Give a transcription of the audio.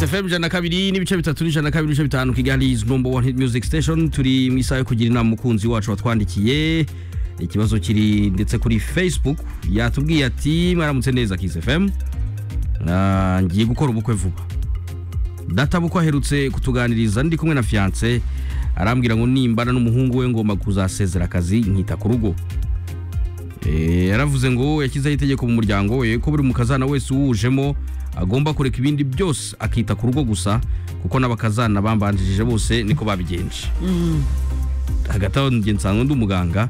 FM ijana na kabiri n'ibice bitatu n'ijana na kabiri n'ibice bitanu Kigali is number one hit music station turi mu isaha yo kugira inama umukunzi wacu watwandikiye ikibazo kiri ndetse kuri Facebook yatubwiye ati mwaramutse neza Kiss FM Ah, ngiye gukora ubukwe vuba databukwe aherutse kutuganiriza ndi kumwe na fiance arambwira ngo nimbana n'umuhungu we ngomba kuzasezera akazi nkita ku rugo Eh, yaravuze ngo yashyizeho itegeko mu muryango we ko buri mukazana wese uwujemo agomba kureka ibindi byose akita ku rugo gusa kuko n'abakazana bambanjirije bose niko babigenje hagati aho njye nsanzwe ndi umuganga